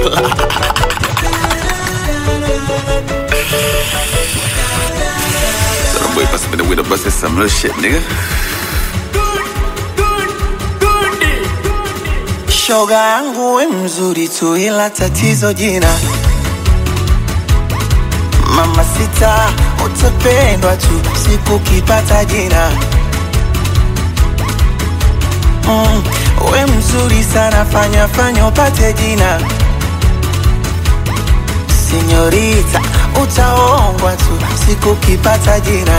Little boy must have been with a bus some real shit, nigga. Shoga yangu we mzuri tu, ila tatizo jina. Mama sita, utapendwa tu siku kipata jina. Mm, we mzuri sana, fanya fanya upate jina. Sinyorita, utaongwa tu siku kipata jina.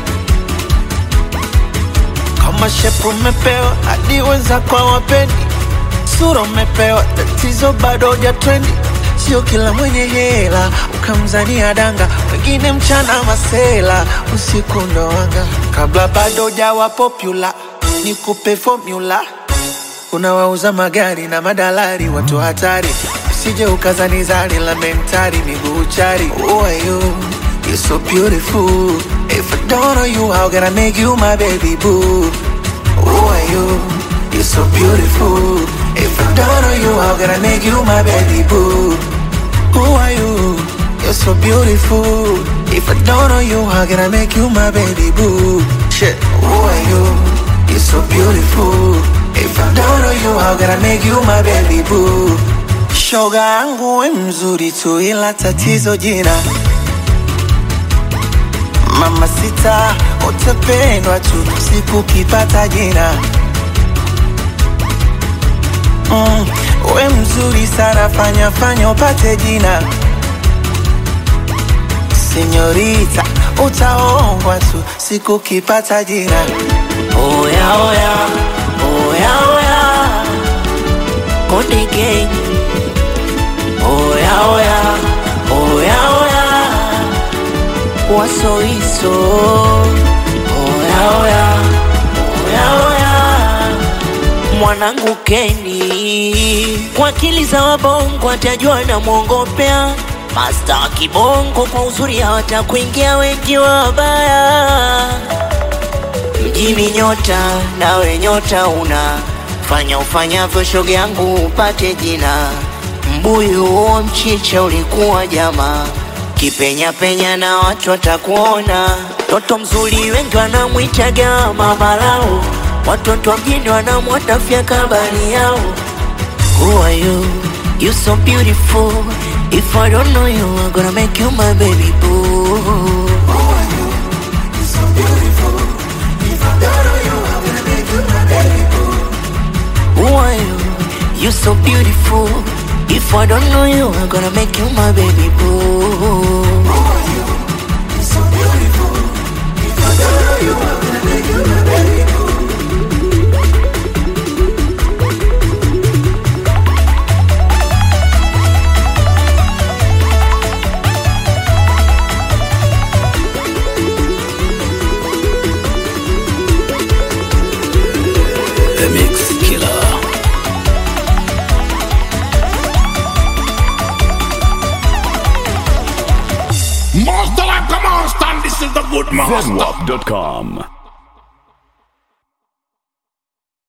Kama shepu umepewa hadi wenzako hawapendi sura umepewa, tatizo bado huja trendi. Sio kila mwenye hela ukamzania danga, wengine mchana masela, usiku ndo wanga. Kabla bado jawa popular, nikupe formula. Unawauza magari na madalari, watu hatari, usije ukazanizani la mentari, miguu chari. Who are you? You're so beautiful. If I don't know you, how can I make you my baby boo? Who are you? You're so beautiful. If I don't know you, how can I make you my baby boo? Who are you? You're so beautiful. If I don't know you, how can I make you my baby boo? Shit. Who are you? You're so beautiful. If I don't know you, how can I make you my baby boo? Shoga yangu we mzuri tu, ila tatizo jina. Mama sita, utapendwa tu siku kipata jina. Mm, we mzuri sana, fanya fanya upate jina. Sinyorita, utaongwa tu siku kipata jina. Oya oya, oya oya, Konde Gang. Oya oya, oya oya, Wasoiso. Oya oya, oya oya, mwanangu Keni. Kwa akili za wabongo atajua na mwongopea Masta wa kibongo kwa uzuri hawatakuingia wengi wabaya mjini nyota, nawe nyota una fanya ufanyavyo, shoga yangu upate jina. Mbuyu huo mchicha ulikuwa jama, kipenya penya na watu watakuona. Toto mzuri wengi wanamwitaga mama lao, watoto wa mjini wanamwatafya kabari yao. Who are you? You so beautiful. If I don't know you, I'm gonna make you my baby boo. Who are you? You so beautiful. If I don't know you, I'm gonna make you my baby boo. The Mix Killer. Master like a monster, and this is the good master. Zenwap.com.